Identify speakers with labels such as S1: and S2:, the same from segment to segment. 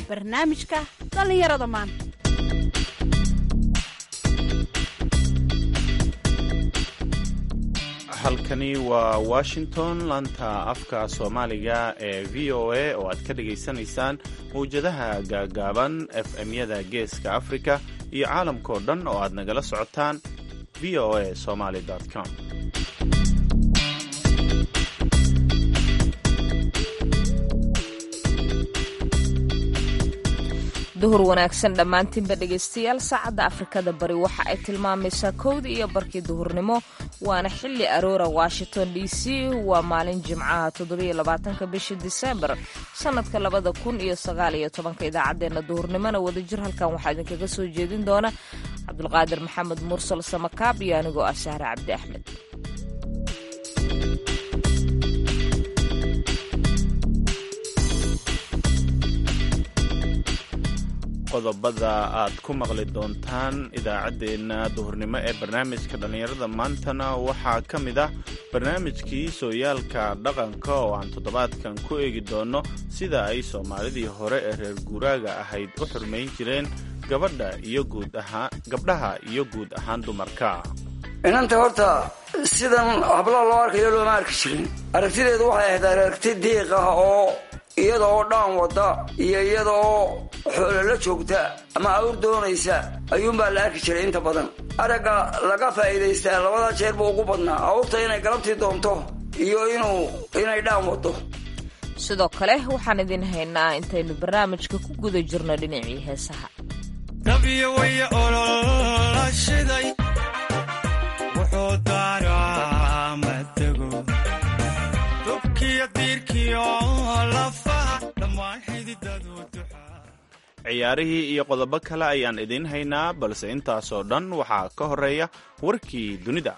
S1: barnaamijka dhallinyarada maanta
S2: halkani waa washington laanta afka soomaaliga ee v o a oo aad ka dhagaysanaysaan mawjadaha gaagaaban f m-yada geeska afrika iyo caalamkao dhan oo aad nagala socotaan v o a somaly com
S3: duhur wanaagsan dhammaantiinba dhegaystayaal saacadda afrikada bari waxa ay tilmaamaysaa kowdii iyo barkii duhurnimo waana xilli aroora washington d c waa maalin jimcaha toddobaiylabaatanka bishii disembar sannadka labada kun iyo sagaal iyo tobanka idaacaddeenna duhurnimona wadajir halkan waxaa idinkaga soo jeedin doona cabdulqaadir maxamed mursal samakaab iyo anigoo ah sahre cabdi axmed
S2: qodobada aad ku maqli doontaan idaacaddeenna duhurnimo ee barnaamijka dhallinyarada maantana waxaa ka mid ah barnaamijkii sooyaalka dhaqanka oo aan toddobaadkan ku eegi doonno sida ay soomaalidii hore ee reer guuraaga ahayd u xurmayn jireen gabadha iyo guud ahaan gabdhaha iyo guud ahaan dumarka
S4: inanta horta sidan hablaha loo arkayo looma arki jirin aragtideedu waxay ahayd aragti diiq ah oo iyada oo dhaan wada iyo iyada oo xoolo la joogta ama awr doonaysa ayuunbaa la arki jiray inta badan aragga laga faa'iidaystaa labada jeer buu ugu badnaa awrta inay galabtii doonto iyo inuu inay dhaan wado
S3: sidoo kale waxaan idin haynaa intaynu barnaamijka ku guda jirno dhinacii heesaha
S2: ciyaarihii iyo qodobo kale ayaan idiin haynaa balse intaasoo dhan waxaa ka horeeya warkii dunida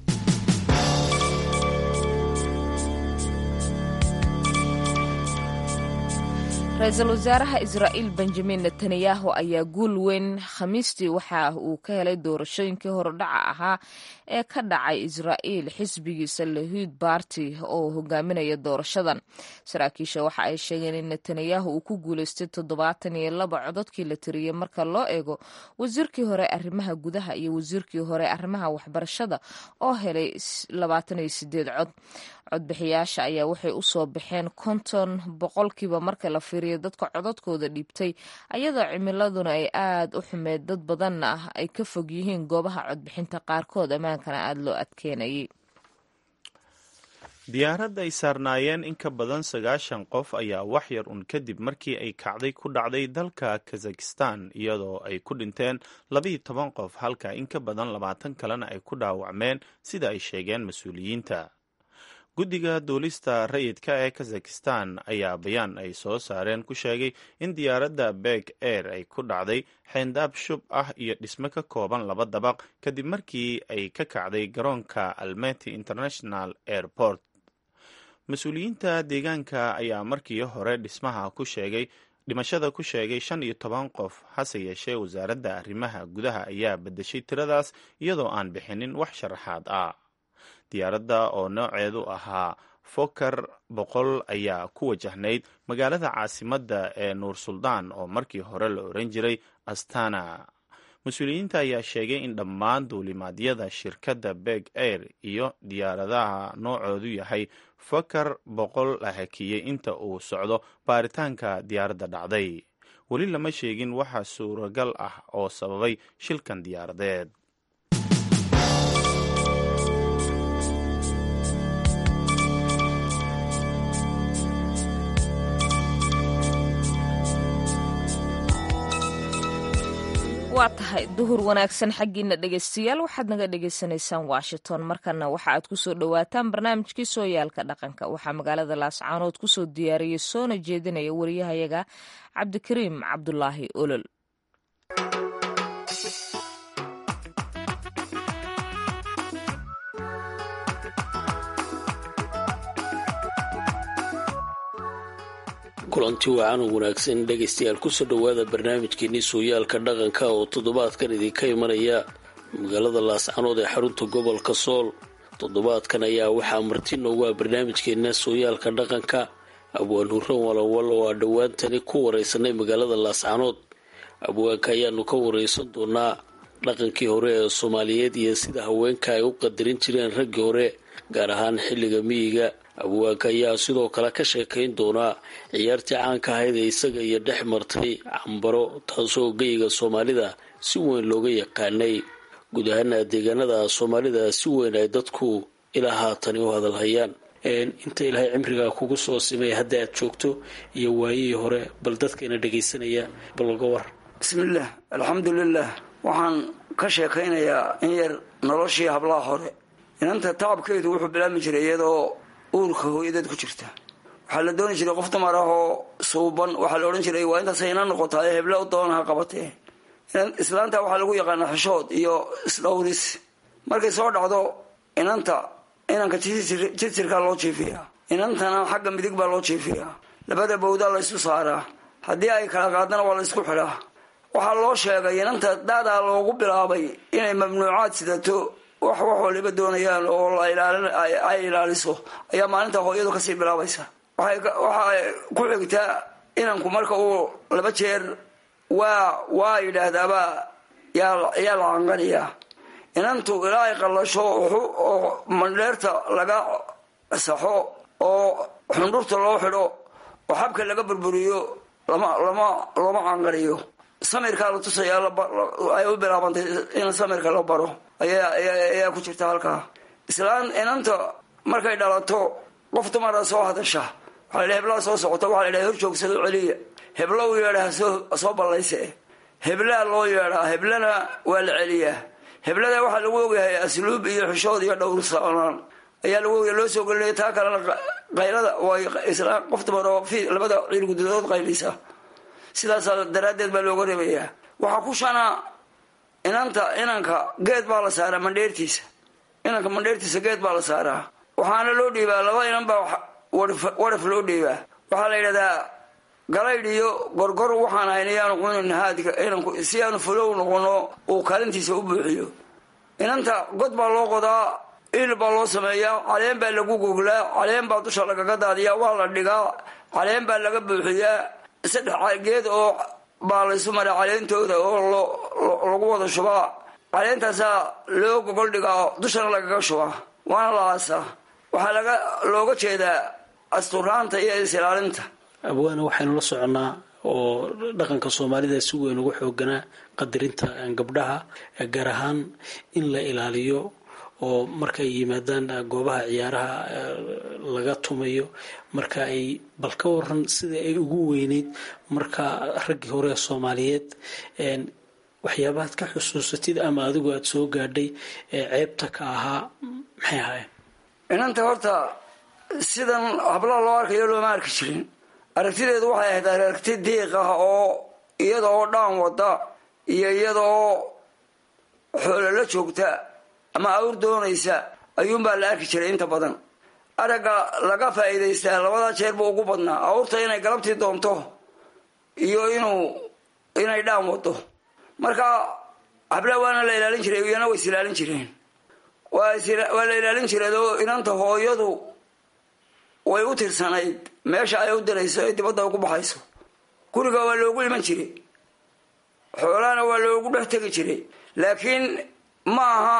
S3: ra-iisul wasaaraha israa'iil benjamin netanyahu ayaa guul weyn khamiistii waxa uu ka helay doorashooyinkii horodhaca ahaa ee ka dhacay israa'iil xisbigiisa lahuud barty oo hogaaminaya doorashadan saraakiisha waxa ay sheegeen in netanyahu uu ku guuleystay toddobaatan iyo laba cododkii la tiriyey marka loo eego wasiirkii hore arrimaha gudaha iyo wasiirkii hore arrimaha waxbarashada oo helay labaatan iyo sideed cod codbixiyaasha ayaa waxay u soo baxeen konton boqolkiiba marka la fiiriyo dadka codadkooda dhiibtay ayadoo cimiladuna ay aad u xumeed dad badanna ah ay ka fog yihiin goobaha codbixinta qaarkood ammaankana aada loo adkeenayay
S2: diyaarad ay saarnaayeen in ka badan sagaashan qof ayaa wax yar un kadib markii ay kacday ku dhacday dalka kazakhistan iyadoo ay ku dhinteen labiiyo toban qof halka in ka badan labaatan kalena ay ku dhaawacmeen sida ay sheegeen mas-uuliyiinta guddiga duulista rayidka ee kazakhistan ayaa bayaan ay soo saareen ku sheegay in diyaaradda beg air ay ku dhacday xeyndaab shub ah iyo dhismo ka kooban laba dabaq kadib markii ay ka kacday garoonka almety international airport mas-uuliyiinta deegaanka ayaa markii hore dhismaha ku sheegay dhimashada ku sheegay shan iyo toban qof hase yeeshee wasaaradda arrimaha gudaha ayaa bedeshay tiradaas iyadoo aan bixinin wax sharaxaad ah diyaaradda oo nooceedu ahaa fokar boqol ayaa ku wajahnayd magaalada caasimadda ee nuur suldaan oo markii hore la oran jiray astana mas-uuliyiinta ayaa sheegay in dhammaan duulimaadyada shirkadda beg air iyo diyaaradaha noocoodu yahay fokar boqol la hakiyey inta uu socdo baaritaanka diyaaradda dhacday weli lama sheegin waxa suuragal ah oo sababay shilkan diyaaradeed
S3: waa tahay duhur wanaagsan xaggiina dhegaystayaal waxaad naga dhagaysanaysaan washington markana waxa aad kusoo dhowaataan barnaamijkii sooyaalka dhaqanka waxaa magaalada laascaanood kusoo diyaariyey soona jeedinaya wariyahayaga cabdikariim cabdulaahi olol
S5: kulanti wacan u wanaagsan dhegaystayaal kusoo dhowaada barnaamijkeenii sooyaalka dhaqanka oo toddobaadkan idinka imanaya magaalada laascanood ee xarunta gobolka sool toddobaadkan ayaa waxaa marti noogu ah barnaamijkeena sooyaalka dhaqanka abwaan hurran walawal oo aan dhowaantani ku waraysanay magaalada laascaanood abwaanka ayaanu ka waraysan doonaa dhaqankii hore ee soomaaliyeed iyo sida haweenka ay u qadarin jireen raggii hore gaar ahaan xilliga miyiga abwaanka ayaa sidoo kale ka sheekayn doonaa ciyaartii caanka ahayd ee isaga iyo dhex martay cambaro taasoo geyiga soomaalida si weyn looga yaqaanay guud ahaana deegaanada soomaalida si weyn ay dadku ilaa haatani u hadalhayaan inta ilaahay cimrigaa kugu soo simay hadda aad joogto iyo waayihii hore bal dadkayna dhagaysanaya balga war
S4: bismillaah alxamdulilah waxaan ka sheekaynayaa in yar noloshii hablaha hore inanta tacabkeedu wuxuu bilaabmi jiray iyadoo uurka hooyadeed ku jirta waxaa la dooni jiray qof dumar ah oo suuban waxaa la odhan jiray waa intaasay ina noqotaay hebla u doonaha qabatee islaanta waxaa lagu yaqaanaa xishood iyo isdhowris markay soo dhacdo inanta inanka jirjirkaa loo jiifiyaa inantana xagga midig baa loo jiifiyaa labada bawdaa la ysu saaraa haddii ay kala qaadana waa la ysku xidhaa waxaa loo sheegay inanta daadaa loogu bilaabay inay mamnuucaad sidato wax wax waliba doonayaan oo ay ilaaliso ayaa maalinta hooyadu kasii bilaabaysa waxay ku xigtaa inanku marka uu laba jeer waa waa yidhaahdaaba yaa la canqaniyaa inantu ilaa ay qallasho oo mandheerta laga saxo oo xundhurta loo xidho oo xabka laga burburiyo lama lama looma canqaniyo samirkaa la tusayaa ay u bilaabantay in samirka la baro ayaa ku jirta halkaa islaan inanta markay dhalato qof dumara soo hadasha waxaa la heblaa soo socota waxaa la hor joogsado celiya heblo u yeedha soo ballayse heblaa loo yeedhaa heblana waa la celiyaa heblada waxaa lagu ogyahay asluub iyo xishood iyo dhowrsanaan ayaa lagu ogyahay loo soo gelinaya taa kalena qaylada way islaan qof dumar oo labada ciilgududood qaylisa sidaas daraaddeed baa looga reebayaa waxaa ku shana inanta inanka geed baa la saaraa mandheertiisa inanka mandheertiisa geed baa la saaraa waxaana loo dhiibaa laba inan baa waraf loo dhiibaa waxaa la yidhahdaa galaydh iyo gorgor waxaan ahayn iyaanu cunin haadka inanku si aanu fulow noqono uu kaalintiisa u buuxiyo inanta god baa loo qodaa il baa loo sameeyaa caleen baa lagu goglaa caleen baa dusha lagaga daadiyaa waa la dhigaa caleen baa laga buuxiyaa saddex geed oo baa laysu maraa caleentooda oo lagu wada shubaa caleentaasaa loo gogol dhigaa dushana lagaga shubaa waana la aasaa waxaa laga looga jeedaa asturaanta iyo is-ilaalinta
S5: abwaana waxaynu la soconnaa oo dhaqanka soomaalida si weyn ugu xooganaa qadarinta gabdhaha gaar ahaan in la ilaaliyo oo markaay yimaadaan goobaha ciyaaraha laga tumayo marka ay bal ka waran sida ay ugu weyneyd marka raggii hore ee soomaaliyeed waxyaabahaad ka xusuusatid ama adigu aada soo gaadhay ee ceebta ka ahaa maxay ahaayeen
S4: inanta horta sidan hablaha loo arkayo looma arki jirin aragtideedu waxay ahayd aragti diiq ah oo iyada oo dhaan wada iyo iyada oo xoolo la joogta ama awr doonaysa ayuunbaa la arki jiray inta badan aragga laga faa'iidaystaa labada jeer buu ugu badnaa awrta inay galabtii doonto iyo inuu inay dhaan wado marka hablaha waana la ilaalin jiray iyana way is ilaalin jireen waa la ilaalin jireed oo inanta hooyadu way u tirsanayd meesha ay u dirayso ee dibadda ugu baxayso guriga waa loogu iman jiray xoolahana waa loogu dhex tegi jiray laakiin ma aha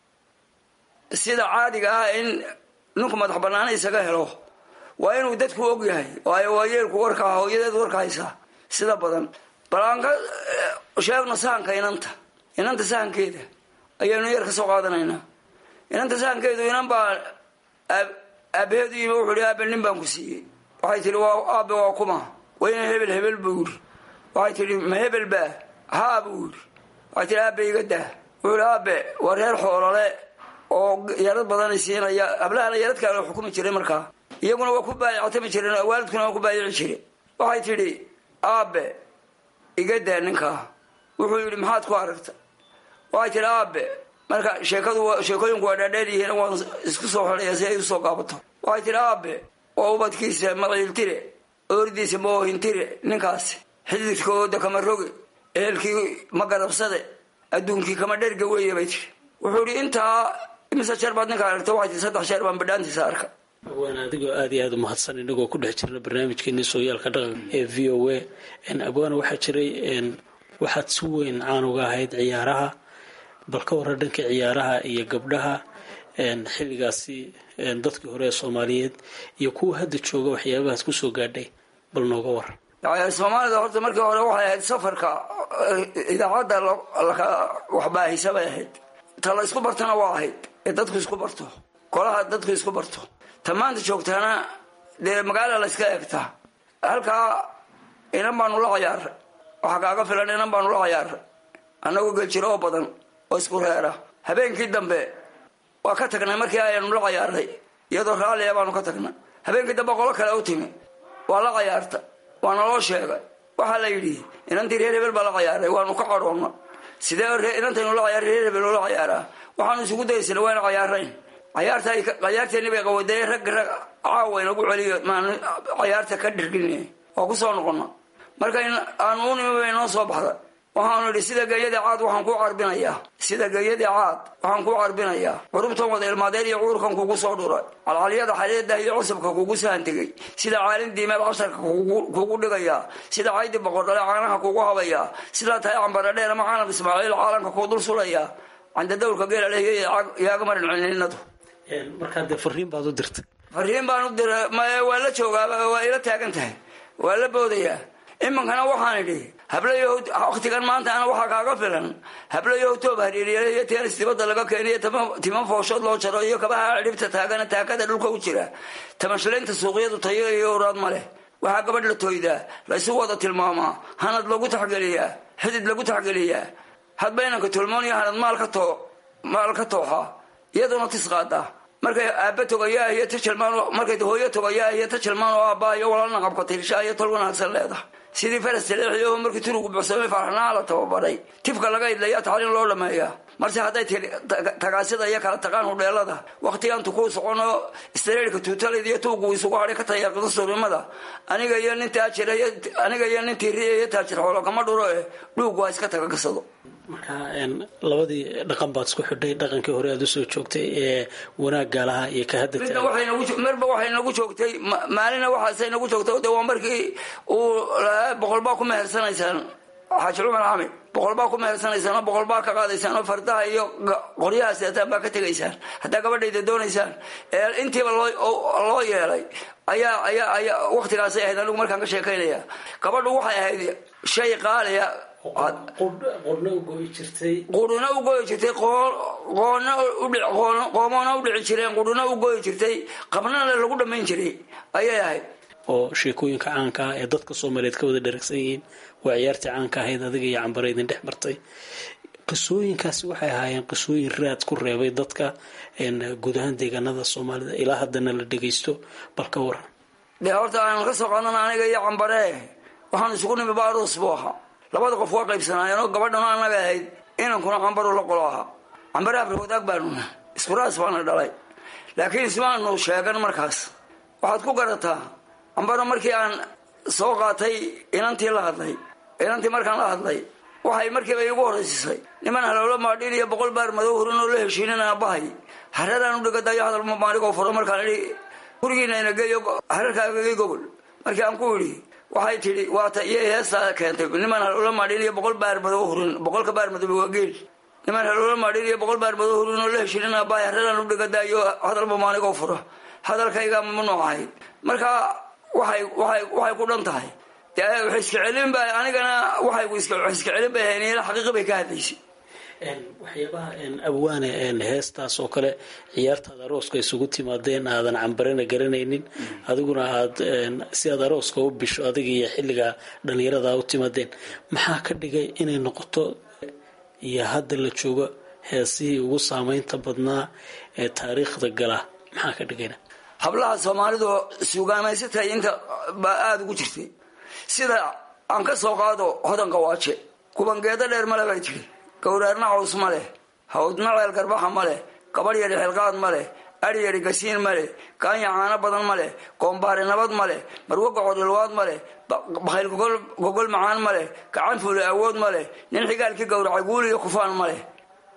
S4: sida caadiga ah in ninku madax banaana isaga helo waa inuu dadku og yahay waayo waa yeelku warka hooyadeed warka haysaa sida badan bal aan ka sheegno sahanka inanta inanta sahankeeda ayaynu yar ka soo qaadanaynaa inanta sahankeedu inan baa aabaheedu yimi wuxuu ihi aabe nin baan ku siiyey waxay tihi waa aabe waa kuma wayna hebel hebel buu yidhi waxay tihi ma hebel baa haa buu yidhi waxay tihi aabe iga daa wuxuu ihi aabe waa reer xoolole oo yarad badan siinaya hablahana yaradkaa la xukumi jiray markaa iyaguna waa ku baayactami jireen waalidkuna waa ku baayici jire waxay tidhi aabe iga daa ninkaa wuxuu yidhi maxaad ku aragta waxay tihi aabe marka sheekadu sheekooyinku waa dhaadheer yihiin waan isku soo xidhaya si ay usoo gaabato waxay tihi aabe waa ubadkiisa maciiltire oordiisa moohintire ninkaasi xididkooda kama roge ehelkii ma garabsade adduunkii kama dherga weeye bay tihi wuxuu ihi intaa imise jeer baad ninka aragta waxay tii saddex jeer baan bidhaantiisa arka
S5: waan adigoo aada iyo aada u mahadsan inagoo ku dhex jirna barnaamijkeeni sooyaalka dhaqanka ee v o a abwaana waxaa jiray waxaad si weyn caan uga ahayd ciyaaraha bal ka warra dhanka ciyaaraha iyo gabdhaha xilligaasi dadkii hore ee soomaaliyeed iyo kuwa hadda jooga waxyaabahaas kusoo gaadhay bal nooga war
S4: soomaalida horta markii hore waxay ahayd safarka idaacadda waxbaahisa bay ahayd ta la isku bartana waa ahayd ee dadku isku barto kolaha dadku isku barto ta maanta joogtaana dee magaala la yska eegtaa halkaa inan baanu la cayaaray waxaa kaaga filan inan baanu la cayaaray annagoo geljiro oo badan oo isku reera habeenkii dambe waa ka tagnay markii ayanu la cayaaray iyadoo raalliya baanu ka tagnay habeenkii dambe qolo kale u timi waa la cayaarta waana loo sheegay waxaa la yidhi inantii reer hebel baa la cayaaray waanu ka cadhoonna sidee inantaynu la cayaar reer hebel oola cayaaraa waxaanu isugu dayaysana wayna cayaarayn cayaarta cayaarteeni bay qawadee rag rag caawa inagu celiyo maan cayaarta ka dhirgin waa kusoo noqona marka aanu u nimi bay noo soo baxda waxaanu idhi sida geeyadii caad waxaan kuu carbinayaa sida geeyadii caad waxaan kuu carbinayaa curubtan wada ilmaadeed iyo cuurkan kugu soo dhuray calcalyada xadeedah iyo cusubka kugu sahantegay sida caalin diimeed casharka kugu dhigayaa sida caydi boqordhale caanaha kugu habayaa sidaa tahay cambaradheer ama canab ismaaciil caalanka kuu dul sulayaa candadawrka geela leh yaaga marin cininadu
S5: markaa dee fariin baad u dirtay
S4: fariin baan u diray maya waa la joogaaba waa ila taagan tahay waa la boodayaa iminkana waxaan idhi hablayow waktigan maanta ana waxaa kaaga filan hablayow toob hariiriya iyo teenis dibadda laga keeniyo timan fooshood loo jaro iyo kabaha dhibta taagana taakada dhulka u jira tamashlaynta suuqyadu tayo iyo uraad ma leh waxaa gabadh la tooydaa laysu wada tilmaamaa hanad lagu taxgeliyaa xidid lagu taxgeliyaa hadba inanka tulmooniyo hanad maal ka too maal ka tooxa iyaduna tis qaadaa markay aaba togayaa iyo tajalmaan markay hooyo togayaa iyo tajalmaan oo aabaa iyo walaalna qabka tirshaa iyo tol wanaagsan leedahay sidii faras taleexiyo markii turugu buxsamay faarxnaa la tababaray tifka laga idlayaa tacliin loo dhameeyaa marse hadday tagaasida iyo kala taqaan hudheelada wakhtigaantu kuu socono istareerka tuutalid iyo tuugu isugu hadhay ka tayaaqida surimada aniga iyo nin taajir aniga iyo nin tiiriya iyo taajir xoolo kama dhuro eh dhuug waa iska taga gasado
S5: marka labadii dhaqan baad isku xidhay dhaqankii hore aad usoo joogtay ee wanaagga lahaa iyo ka hadda
S4: marba waxay nagu joogtay maalina waxaasay nagu joogtay de waa markii uu lahaa boqol baa ku mehersanaysaan xaaji cumar xamid boqol baa ku mehersanaysaan oo boqol baa ka qaadaysaan oo fardaha iyo qoryaha seetaan baa ka tegaysaan haddaa gabadhayda doonaysaan intiiba loo yeelay ayaa ayaa ayaa waktigaasay ahayd anigu markaan ka sheekaynaya gabadhu waxay ahayd shay qaaliya
S5: qurna u goyi jirtay
S4: quruna u goyi jirtay qoona qoomona u dhici jireen quruna u goyi jirtay qabnana lagu dhammayn jiray ayay ahayd
S5: oo sheekooyinka caanka ah ee dadka soomaaliyeed ka wada dheragsan yihiin waa ciyaartii caanka ahayd adiga iyo cambare idin dhex martay qisooyinkaasi waxay ahaayeen qisooyin raad ku reebay dadka guud ahaan deegaanada soomaalida ilaa haddana la dhagaysto bal ka waran
S4: dee horta aan ka soo qaadana aniga iyo cambare waxaan isugu nimi baaruus buu ahaa labada qof waa qaybsanaayeen oo gabadhana anaga ahayd inankuna cambaru la qolo ahaa cambare afar wadaag baanuna iskuraas baana dhalay laakiin ismaanu sheegan markaas waxaad ku garataa cambaro markii aan soo qaatay inantii la hadlay inantii markaan la hadlay waxay markiiba iigu horraysisay niman halowlo maadhiin iyo boqol baar madow hurin oo la heshiinin aabahay hareeraan u dhigadayo hadal maaligoo furo markaan idhi gurigiina ina geeyo hareerkaagagay gobol markii aan ku idhi waxay tidhi waata iyo heestaa keentay niman halowlo maadhiin iyo boqol baar madow hurin boqolka baar madow waa geel niman halowlo maadhiin iyo boqol baar madow hurin oo la heshiinin aabahay hareeraan u dhigadayo hadal maaligoo furo hadalkayga mamnuuc ahayd marka waxay waxay waxay ku dhan tahay dee wax iska celin ba anigana waxay iska celin bay ahayn ila xaqiiqi bay ka hadlaysay
S5: waxyaabaha abwaane heestaas oo kale ciyaartaad arooska isugu timaadeen aadan cambarena garanaynin adiguna aad si aad arooska u bisho adiga iyo xilliga dhalinyarada u timaadeen maxaa ka dhigay inay noqoto iyo hadda la joogo heesihii ugu saameynta badnaa ee taariikhda gala maxaa ka dhigayna
S4: hablaha soomaalidu suugaamaysatay inta baa aada ugu jirtay sida aan ka soo qaado hodanka waaje kubangeedo dheer male bay tidhi gowraarna caws ma leh hawdna ceel garbaxa ma leh gabadh yadhi xilqaad ma leh adhi yadhi gasiin ma leh kaanya caano badan ma leh koombaari nabad ma leh marwo gocodhilwaad ma leh bakhayl gogol macaan ma leh gacan fuuli awood ma leh nin xigaalkii gowracay guul iyo kufaan ma leh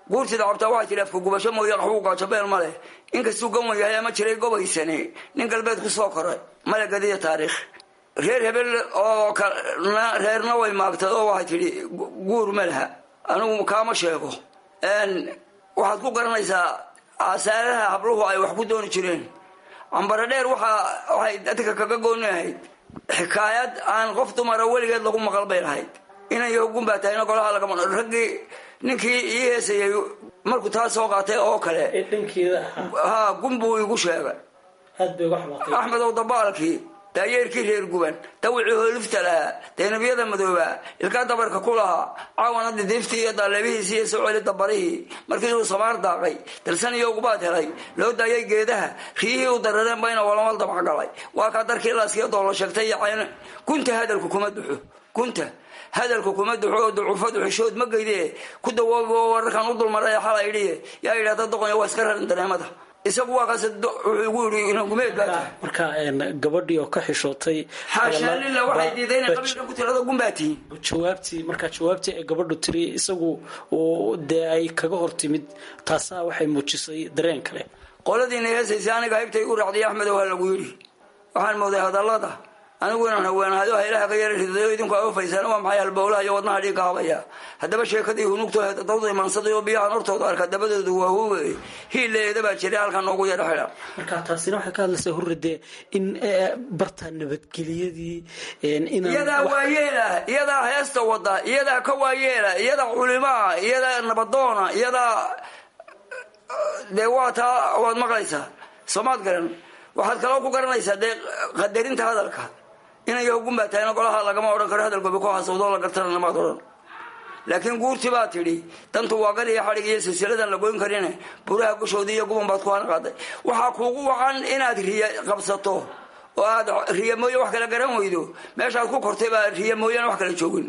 S4: guurtida cabtaa waxay tidhi afka gubasho mooye qaxwuu gaajabeel ma leh inkastuu gawan yahay ama jiray gobaysane nin galbeed ku soo koray male gadiya taariikh reer hebel oo reerna way maagtay oo waxay tidhi guur ma laha anigu kaama sheego waxaad ku garanaysaa asaaraha habluhu ay wax ku dooni jireen cambare dheer waxa waxay dadka kaga gooni ahayd xikaayad aan qof dumara weligeed lagu maqal bay lahayd inay gun baa tahayna golaha lagama raggii ninkii ii heesayay markuu taa soo qaatay oo kale ha gun buu igu sheegay axmed ow dabaalkii daayeerkii reer guban dawicii hoolifta lahaa daynabiyada madoobaa ilkaa dabarka ku lahaa caawana didiiftii iyo daaleebihiisii iyo soo celi dabarihii markii uu samaar daaqay dalsan iyo ugubaad helay loo daayay geedaha riyihii u darareen bayna walamal dabacgalay waa kaa darkii laaskiyo doolo sheegtay iyo cayn gunta hadalku kuma duxo gunta hadalku kuma duxo oo ducufadu xishood ma geyde ku dawoobo wararkan u dulmaray xalay idhiye yaa yidhahda doqonya waa iska rarin dareemada isagu waa kaas wuxuu igu yidhi inagumeed baa tahay
S5: marka gabadhii oo ka xishootay
S4: xaashaa lila waxay diiday inay qabiilka ku tirada gun baa tihiin
S5: jawaabtii marka jawaabtii ay gabadhu tiri isagu dee ay kaga hor timid taasaa waxay muujisay dareen kale
S4: qoladiina heesaysay aniga haybta igu raacday axmed waa lagu yidhi waxaan mooday hadallada anigu inaan haweenahayo haylaha ka yara ridayo idinku aofaysaan waa maxay halbowlaha iyo wadnaha dhiigga habaya haddaba sheekadii hunugto dawda imaansaday oo biyahan hortooda arka dabadooda waa huwe hiileeda baa jiray halkan noogu yara xidha
S5: marka taasina waxay ka hadlaysaa hurridee in barta nabadgeliyadii
S4: iyadaa waayeela iyadaa heesta wada iyadaa ka waayeela iyadaa culimaa iyadaa nabadoona iyadaa dee waa taa waad maqlaysaa soomaad garan waxaad kaloo ku garanaysaa dee qadarinta hadalka inay hogun baa tahayna golaha lagama odhan karo hadalkoobi ku hasawdoo la gartana lamaad odhan laakiin guurti baa tidhi dantu waa gal iyo xadhig iyo silsiladan la goyn karine buraha gushoodii iyo guban baad ku hana qaaday waxaa kuugu wacan inaad riya qabsato oo aad riya mooye wax kala garan weydo meeshaad ku kortay baa riya mooyaan wax kala joogin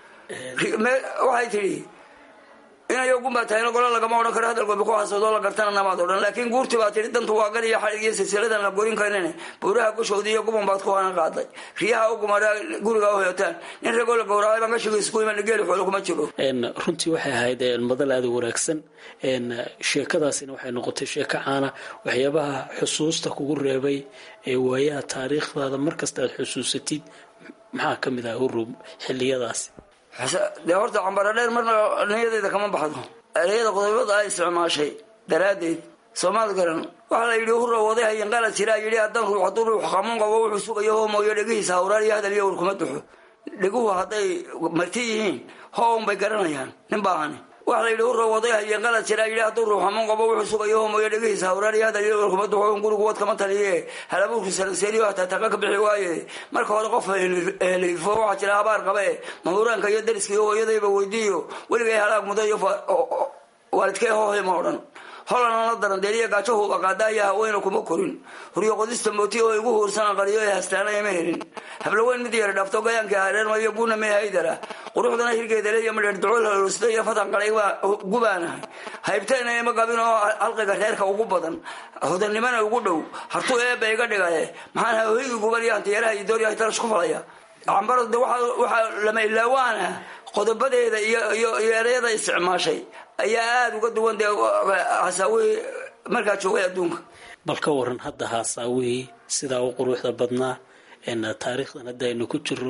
S4: waxay tidhi inay ogun baa tahayna gola lagama odhan karo hadalkoobi ku hasawdoo la gartana namaad odhan laakiin guurti baa tidhi dantu waa gal iyo xadhig iyo silsiladan la goyn karine buuraha gushoodii iyo guban baad ku hana qaaday riyaha u gumara guriga u hoyotaan nin ragoo la gowracay baan gashigiis ku iman geeli xoolo kuma jiro
S5: runtii waxay ahayd madal aada u wanaagsan sheekadaasina waxay noqotay sheeko caana waxyaabaha xusuusta kugu reebay ee waayaha taariikhdaada markasta aad xusuusatid maxaa ka mid ah hurub xiliyadaasi
S4: dee horta cambara dheer marna niyadeyda kama baxdo ereyada qodobada ay isticmaashay daraaddeed soomaad garan waxaa la yidhi hurra waday hayanqala jiraa yidhi haddaan ruux hadduu ruux qamuun qabo wuxuu sugayo hoo mooyo dhegihiisa hawraar iyo hadal iyo war kuma duxo dheguhu hadday marti yihiin hoon bay garanayaan nin baahani waxaa la yidhi hurra waday hayanqala jiraa yidhi hadduu ruux qamuun qabo wuxuu sugayo hoo mooyo dhegihiisa hawraar iyo hadal iyo war kuma duxo gurigu wad kama taliye halabuurku saranseeliyo hataa taqa ka bixi waaye marka hore qof helifo waxaa jira habaar qabe mahuraanka iyo dariska iyo hooyadayba weydiiyo weligay halaag mudo iyo waalidkee hoohay ma odhan holana la daran deeliya gaajahuuba qaadaaya haweyna kuma korin huryo qodista mooti oo igu huursana qariyo ee hastaanaya ma helin hablaweyn mid yara dhaafto gayaankii hareermayo buuna mee haydara quruxdana hirgeeda leeya madheer ducol holusta iyo fatan qalay gubaanahay haybteena ima gabin oo halqiga reerka ugu badan hodannimana ugu dhow hartuu eebba iga dhigaye maxaan hawhigi guban iyo hantiyaeraha iyo dooryahay tarash ku falaya cambaro de waxaa lama ilaawaana qodobadeeda iyo ereyada isticmaashay ayaa aada uga duwan dee hasaawihii markaa joogay adduunka
S5: bal ka waran hadda haasaawihii sidaa u quruxda badnaa taariikhdan hadda aynu ku jiro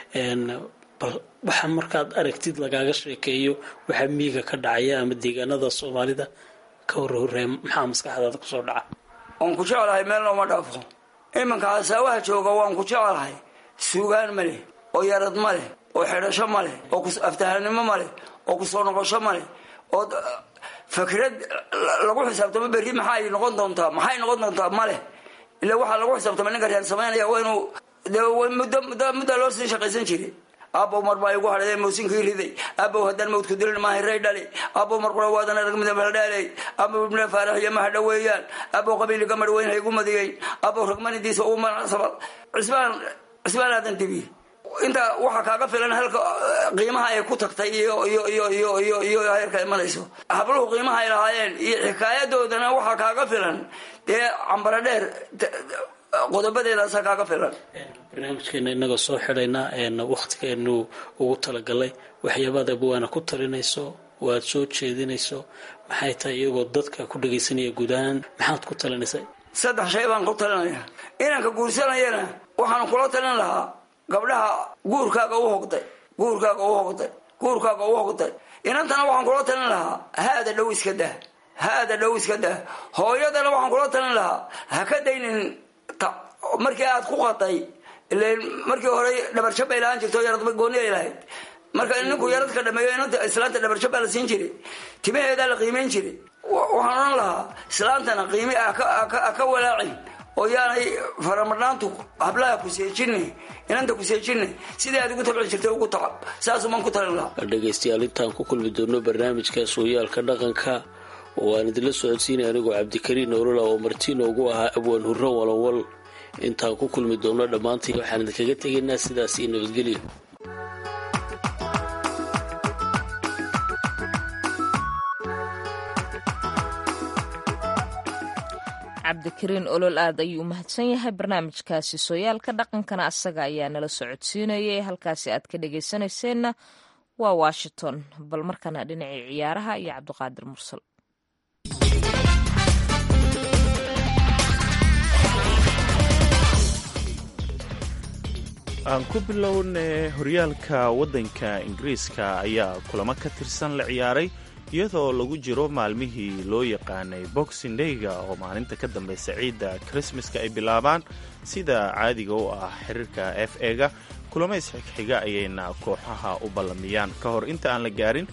S5: bal waxa markaad aragtid lagaaga sheekeeyo waxaa miiga ka dhacaya ama deegaanada soomaalida ka horhoree maxaa maskaxdaada kusoo dhaca
S4: waan ku jeclahay meelna uma dhaafo iminka hasaawaha jooga waan ku jeclahay suugaan ma leh oo yarad ma leh oo xidhasho ma leh oo aftahanimo ma leh oo kusoo noqosho ma leh oo fakrad lagu xisaabtamo berri maxay noqon doontaa maxay noqon doontaa ma leh ila waxaa lagu xisaabtama ninka reer samaynaya waa inuu de muddo muddo muddaa loo sii shaqaysan jiray aabow mar baa igu hadhay mawsinkii riday aabow haddaan mawdku dilin maahay ray dhali aabow mar qura waadan arag midabaldhaaley aabow ibne faarax iyo mahadha weeyaan aabow qabiiliga marweyn haygu madigayn aabow ragmanidiisa uu manacsabar cisbaan cisbaan aadan dibi inta waxaa kaaga filan halka qiimaha ay ku tagtay iyo iyo iyo iyo iyo iyo heerka imanayso habluhu qiimaha ay lahaayeen iyo xikaayadoodana waxaa kaaga filan dee cambara dheer qodobadeedaasaa kaaga filan
S5: barnaamijkeena inagoo soo xidhayna waktigeenu ugu talagalay waxyaabaad abwaana ku talinayso oo aad soo jeedinayso maxay tahay iyagoo dadka ku dhagaysanaya guud ahaan maxaad ku talinaysaa
S4: saddex shay baan ku talinaya inanka guursanayana waxaan kula talin lahaa gabdhaha guurkaaga u hogday guurkaaga u hogday guurkaaga u hogday inantana waxaan kula talin lahaa haada dhow iska dah haada dhow iska dah hooyadana waxaan kula talin lahaa ha ka daynin markii aad ku qaday ilan markii hore dhabarjab bay lahaan jirto yaradba gooni ay lahayd marka ninku yaradka dhameeyo inanta islaanta dhabarjab baa la siin jiray timaheedaa la qiimayn jiray waxaan odhan lahaa islaantana qiimi ka walaacin oo yaanay faramadhaantu hablaha kuseejine inanta kuseejine sidii aad ugu tabci jirtay ugu tacab saasumaan ku talin lahaa
S5: dhegaystayaal intaan ku kulmi doono barnaamijka sooyaalka dhaqanka oo aan idinla socodsiinay anigoo cabdikariin nolola oo martiin ugu ahaa abwaan hurro walowal intaan ku kulmi doono dhammaantii waxaan idinkaga tegaynaa sidaas iyo nabadgelyo
S3: cabdikariin olol aad ayuu u mahadsan yahay barnaamijkaasi sooyaalka dhaqankana asaga ayaa nala socodsiinayay halkaasi aad ka dhagaysanayseena waa washington bal markana dhinacii ciyaaraha iyo cabdiqaadir mursal
S2: aan ku bilowne horyaalka waddanka ingiriiska ayaa kulamo ka tirsan la ciyaaray iyadoo lagu jiro maalmihii loo yaqaanay boxing dayga oo maalinta ka dambaysa ciidda krismaska ay bilaabaan sida caadiga u ah xiriirka f e-ga kulamo isxigxiga ayayna kooxaha u ballamiyaan ka hor inta aan la gaarin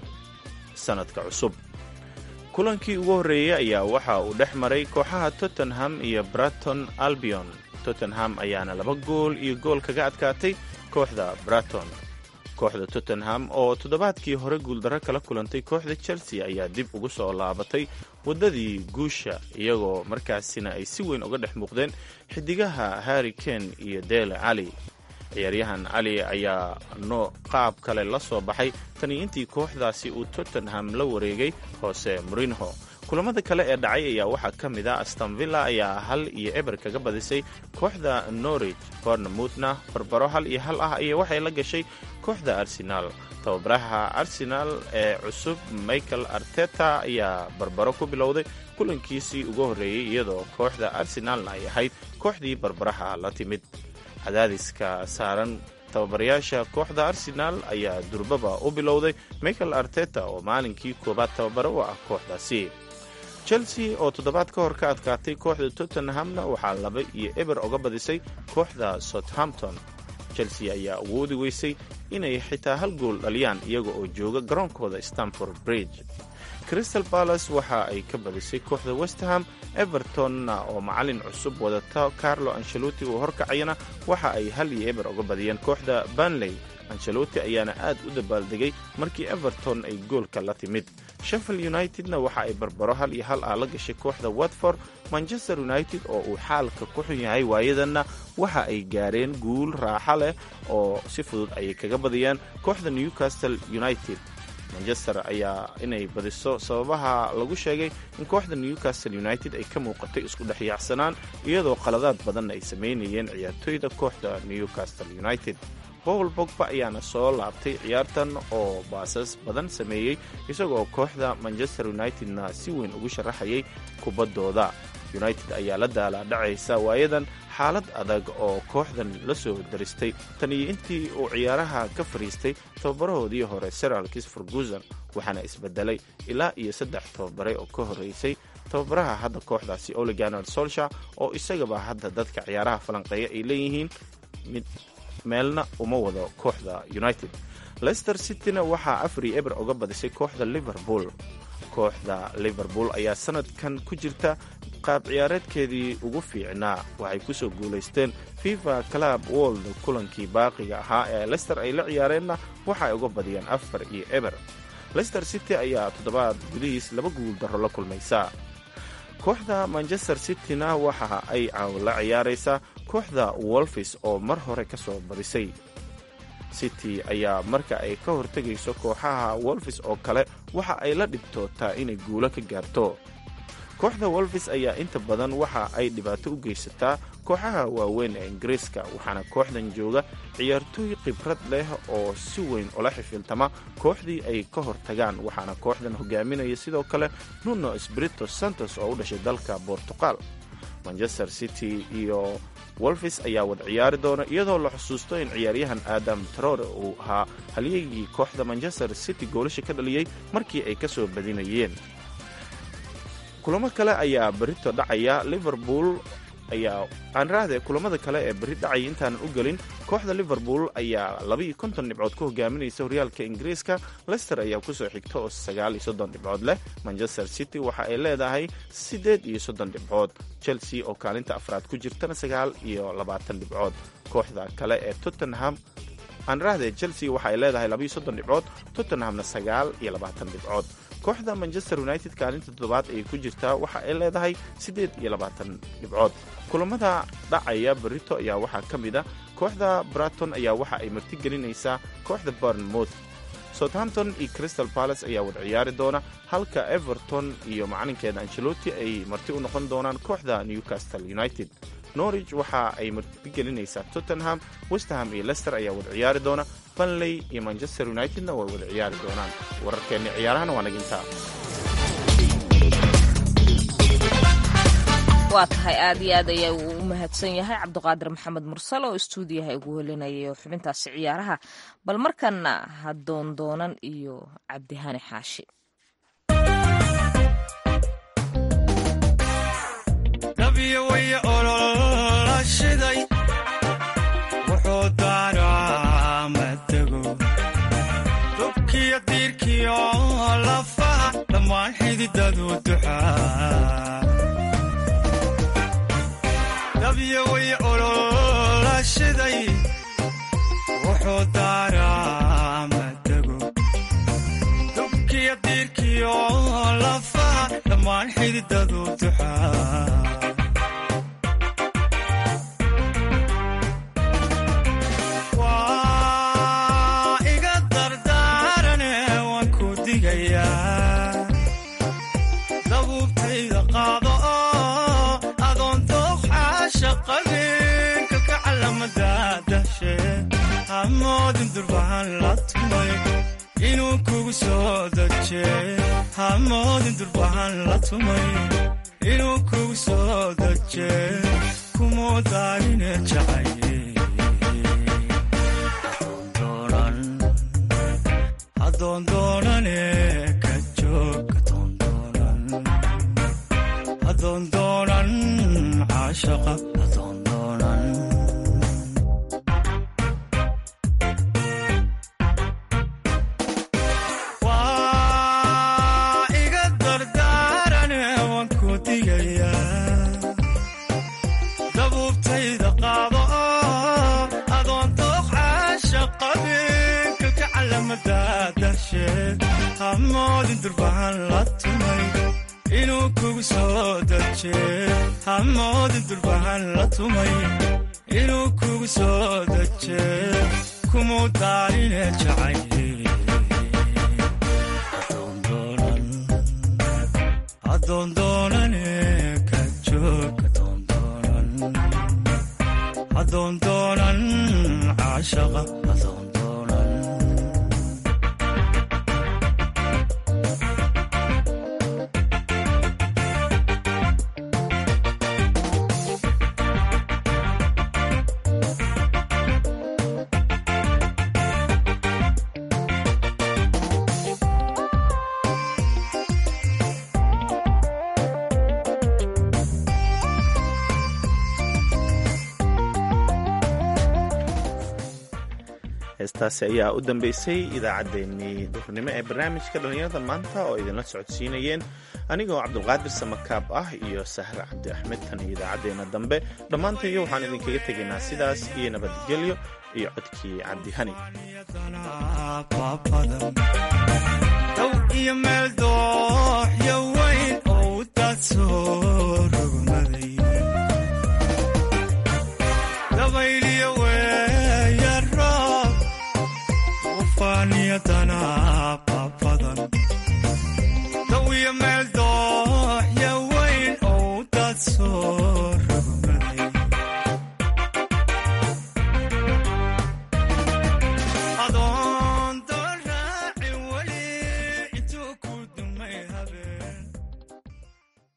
S2: sanadka cusub kulankii ugu horreeyey ayaa waxa uu dhex maray kooxaha tottenham iyo braton albion tottenham ayaana laba gool iyo gool kaga adkaatay kooxda braton kooxda tottenham oo toddobaadkii hore guuldarro kala kulantay kooxda chelsea ayaa dib ugu soo laabatay waddadii guusha iyagoo markaasina ay si weyn uga dhex muuqdeen xidigaha harri kane iyo dele cali ciyaaryahan cali ayaa no qaab kale la soo baxay tani intii kooxdaasi uu tottenham la wareegay hoose morinho kulamada kale ee dhacay ayaa waxaa ka mid a astonvilla ayaa hal iyo eber kaga badisay kooxda norwich bournemouthna barbaro hal iyo hal ah ayaa waxay la gashay kooxda arsenaal tababaraha arsenaal ee cusub michael arteta ayaa barbaro ku bilowday kulankiisii ugu horreeyey iyadoo kooxda arsenaalna ay ahayd kooxdii barbaraha la timid cadaadiska saaran tababarayaasha kooxda arsenaal ayaa durbaba u bilowday michael arteta oo maalinkii koowaad tababaro u ah kooxdaasi chelsea oo toddobaad ka hor ka adkaatay kooxda tottenhamna waxaa laba iyo eber oga badisay kooxda southampton chelsea ayaa awoodi weysay inay xitaa hal gool dhaliyaan iyaga oo jooga garoonkooda stanford bridge crystal balas waxa ay ka badisay kooxda westham evertonna oo macalin cusub wadata carlo ancelotti uu horkacayana waxa ay hal iyo eber oga badiyeen kooxda banley ancelotti ayaana aad u dabaaldegay markii everton ay goolka la timid sheffield unitedna waxa ay barbaro hal iyo hal ah la gashay kooxda watford manchester united oo uu xaalka ku xun yahay waayadanna waxa ay gaareen guul raaxa leh oo si fudud ayay kaga badiyeen kooxda newcastle united manchester ayaa inay badiso sababaha lagu sheegay in kooxda newcastle united ay ka muuqatay isku dhexyaacsanaan iyadoo qaladaad badanna ay samaynayeen ciyaartoyda kooxda newcastle united paul bogba ayaana soo laabtay ciyaartan oo baasas badan sameeyey isagoo kooxda manchester unitedna si weyn ugu sharaxayay kubaddooda united ayaa la daalaadhacaysa waayadan xaalad adag oo kooxdan la soo daristay tan iyo intii uu ciyaaraha ka fadhiistay tababarahoodii hore sir alkis ferguson waxaana isbedelay ilaa iyo saddex tababare oo ka horreysay tababaraha hadda kooxdaasi oliganer solsha oo isagaba hadda dadka ciyaaraha falanqeeya ay leeyihiin mid meelna uma wado kooxda united leicester cityna waxaa afar iyo eber uga badisay kooxda liverpool kooxda liverpool ayaa sanadkan ku jirta qaab ciyaareedkeedii ugu fiicnaa waxay kusoo guulaysteen fifa club world kulankii baaqiga ahaa ee leicester ay la ciyaareenna waxa ay uga badiyeen afar iyo eber leicester city ayaa toddobaad gudihiis laba guul darro la kulmaysa kooxda manchester cityna waxa ay la ciyaaraysaa kooxda wolfis oo mar hore ka soo badisay city ayaa marka ay ka hortegayso kooxaha wolfis oo kale waxa ay la dhibtootaa inay guulo ka gaarto kooxda wolvis ayaa inta badan waxa ay dhibaato u geysataa kooxaha waaweyn ee ingiriiska waxaana kooxdan jooga ciyaartooy khibrad leh oo si weyn ula xifiltama kooxdii ay ka hortagaan waxaana kooxdan hogaaminaya sidoo kale nuno sprito santos oo u dhashay dalka bortuqal manchester city iyo wolfis ayaa wada ciyaari doona iyadoo la xusuusto in ciyaaryahan aadam trore uu ahaa halyeygii kooxda manchester city goolasha ka dhaliyey markii ay ka soo badinayeen kulamo kale ayaa berito dhacaya liverpool ayaa aanraahde kulamada kale ee berri dhacaya intaanan u gelin kooxda liverpool ayaa labaiyo konton dhibcood ku hogaaminaysa horyaalka ingiriiska lester ayaa kusoo xigta oo sagaal iyo soddon dhibcood leh manchester city waxa ay leedahay siddeed iyo soddon dhibcood chelsea oo kaalinta afraad ku jirtana sagaal iyo labaatan dhibcood kooxda kale ee tottenham aanraahde chelsea waxa ay leedahay labaiyo soddon dhibcood tottenhamna sagaal iyo labaatan dhibcood kooxda manchester united kaalinta toddobaad ayay ku jirtaa waxa ay leedahay siddeed iyo labaatan dhibcood kulamada dhacaya berito ayaa waxaa ka mid a kooxda braton ayaa waxa ay marti gelinaysaa kooxda bournemouth southampton iyo crystal palace ayaa wada ciyaari doona halka everton iyo macalinkeeda angelotti ay marti u noqon doonaan kooxda newcastle united norwich waxa ay marti gelinaysaa tottenham westham iyo lester ayaa wada ciyaari doona banley iyo manchester unitedna way wada ciyaari doonaan wararkeenni ciyaarahana waa nagintaa
S3: waa tahay aad iyo aad ayaa uu u mahadsan yahay cabdiqaadir maxamed mursal oo istuudiyaha igu helinayay xubintaasi ciyaaraha bal markana ha doondoonan iyo cabdihani xaashi
S6: dabyaway ololashiday wuxuu daaraa madago dubkiyo diirkiyo lafaha dhammaan xididadu duxaa waa iga dardaarane waan ku digayaa dabuubtayda qaado oo adoon dooqxaasha qabin kalka calamada dashe hamoodin durbahan la tumay inuu kugu soo daje hamoodin durbahan la tumay inuu kugu soo daje kumuu daarine jacaye adoondoonane ka joog adoondoonan caashaqa adoondoonan waa iga dardaarane waan ku digayaa dabuubtayda qaado oo adoon dooq caasha qabin kalka calamada dasheed hamoodin durbahan la tumay inuu kugu soo daje hamoodin durbahan la tumay inuu kugu soo daje kumuu daarine jacaye adoondoonane ka joog adoondoonan caashaqa adoondoonan
S2: heestaasi ayaa u dambeysay idaacaddeenii duhurnimo ee barnaamijka dhallinyarada maanta oo idinla socodsiinayeen anigoo cabdulqaadir samakaab ah iyo sahre cabdi axmed tan iyo idaacaddeenna dambe dhammaantayo waxaan idinkaga tegaynaa sidaas iyo nabadgelyo iyo codkii cabdihani
S6: dow iyo meel dooxyo